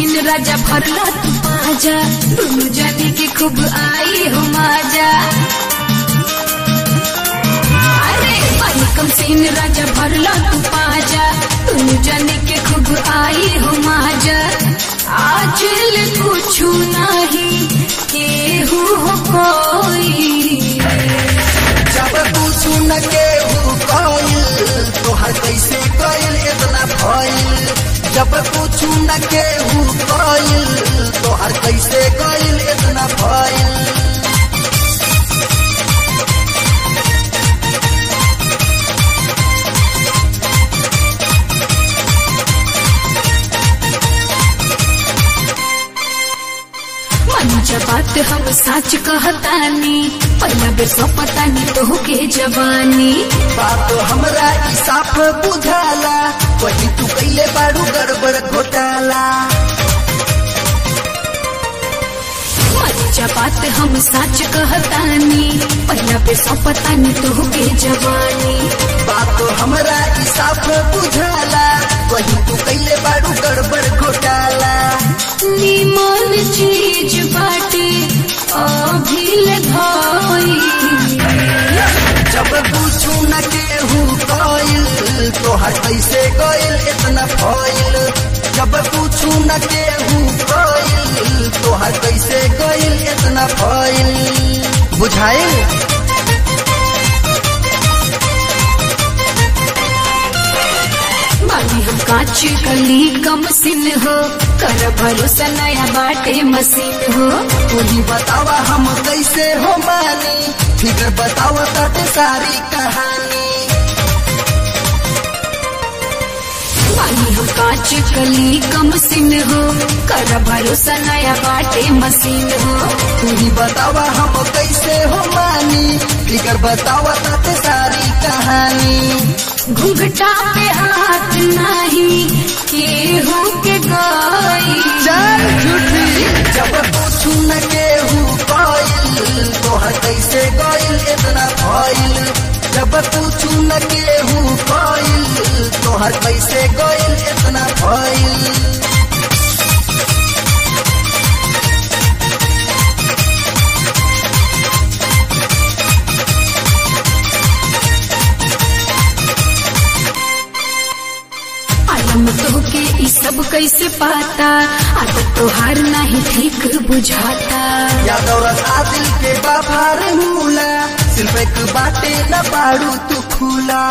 scene राजा भरला तू पाजा दुनु जाने के खूब आई हो माजा अरे पानी कम सीन राजा भरला तू पाजा दुनु जाने के खूब आई हो माजा आज ले कुछ नहीं केहू हो कोई जब पूछू न केहू कइल तोहर कैसे कइल इतना भइल जब पूछू न केहू कइल तोहर कैसे कइल इतना भइल मंजा बात हम सच कहतानी पहला बेर सौ पतानी तो के जवानी बात हमरा ई साफ बुझाला वही तू कैले बारू गड़बड़ घोटाला मंजा बात हम सच कहतानी पहला बेर सौ पतानी तो के जवानी बात हमरा ई साफ बुझाला वही तू कैले बारू गड़बड़ घोटाला निमन चीज बाटे अभिल धोई जब पूछू न केहू कइल तोहर कैसे कइल इतना फइल जब पूछू न केहू कइल तोहर कैसे कइल इतना फइल बुझाइल बानी हम कांच कली कम सिन हो कर भरोसा नया बाटे मशीन हो तूही बतावा हम कैसे हो मानी फिर बतावा ताटे सारी कहानी बानी हम कांच कली कम सिन हो कर भरोसा नया बाटे मशीन हो तूही बतावा हम कैसे हो मानी फिर बतावा ताटे सारी कहानी घुंघटा पे हाथ नहीं केहू के गई चल झूठी जब पूछू न केहू कइल तोहर कैसे गइल इतना भइल जब पूछू न केहू कइल तोहर कैसे गइल इतना भइल आलम तो के ई सब कैसे पाता आदत तोहार नहीं ठीक बुझाता यादव आदिल के बाभार मूला सिर्फ एक बाटे न पाड़ू तू खुला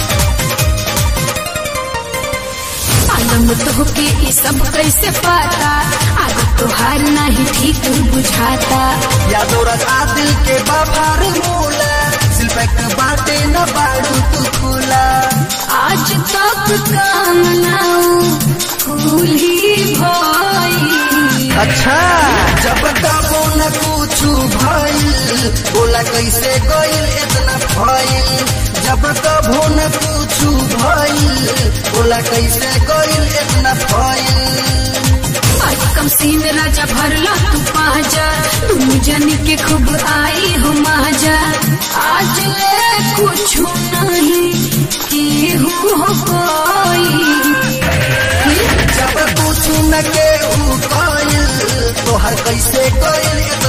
आलम तो के ई सब कैसे पाता आदत तोहार नहीं ठीक बुझाता यादव आदिल के बाभार मूला सिर्फ एक बाटे न पाड़ू तू खुला आज तक काम नाऊ फूल ही भई अच्छा जब कबो न कुछ भइल बोला कैसे गइल इतना भइल जब कबो न कुछ भइल बोला कैसे गइल इतना भइल आज कम सीन राजा भरला तू पाजा तुम जन के खूब आई हो माजा आज ले कुछ नहीं केहू हो कोई जब कुछ न केहू कइल तोहर कैसे कइल